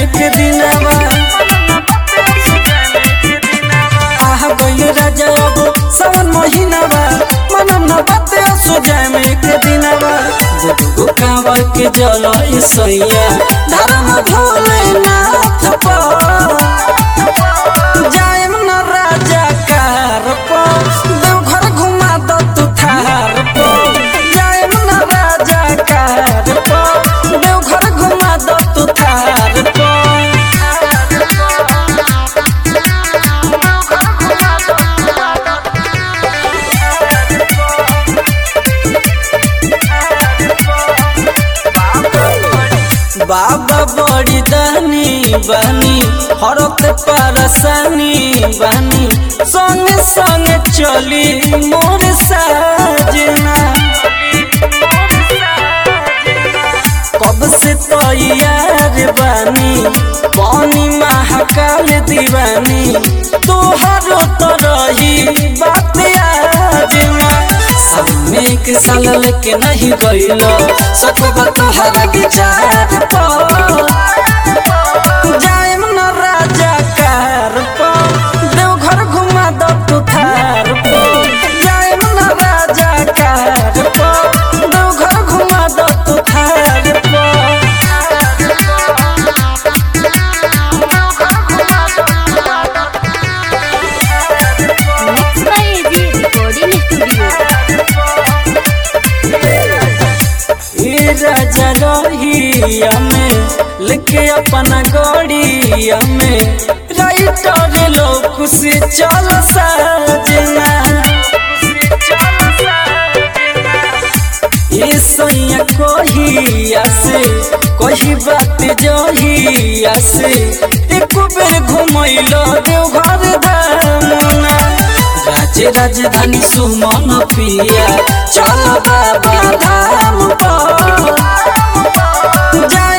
के दिनवा आह गइल राजा अब सावन महीनावा मनम न बाते असो जाए में के दिनवा दुगो कांवर के जल सैया धर्म भोले नाथ पर जाएम न राजा कार पर देवघर घुमा दो तू थार पर जाएम न राजा कार पर देवघर घुमा दो तू थार पर बाबा बड़ी दानी बानी हरत परसानी बानी संगे संगे चली मोर साजना कब से तैयार बानी पानी महाकाल दीवानी तोहरो तो रही बात आजना सामने के साल लेके नहीं गइलो सकबा तोहरा विचार पर जाएम न राजा कार पर देवघर घुमा दो तू थार पर जाएम न राजा कार पर देवघर घुमा दो तू थार पर Mixed by AG Recording Studio. ए राजा रहिया में लेके अपना गड़िया में राइटर लोग से चल साजना ए सैया कहिया से कही बात जहिया से एक बेर घुमैलो देवघर दामना राज्य राजधानी सुमन पिया चल बाबा धाम पर जाए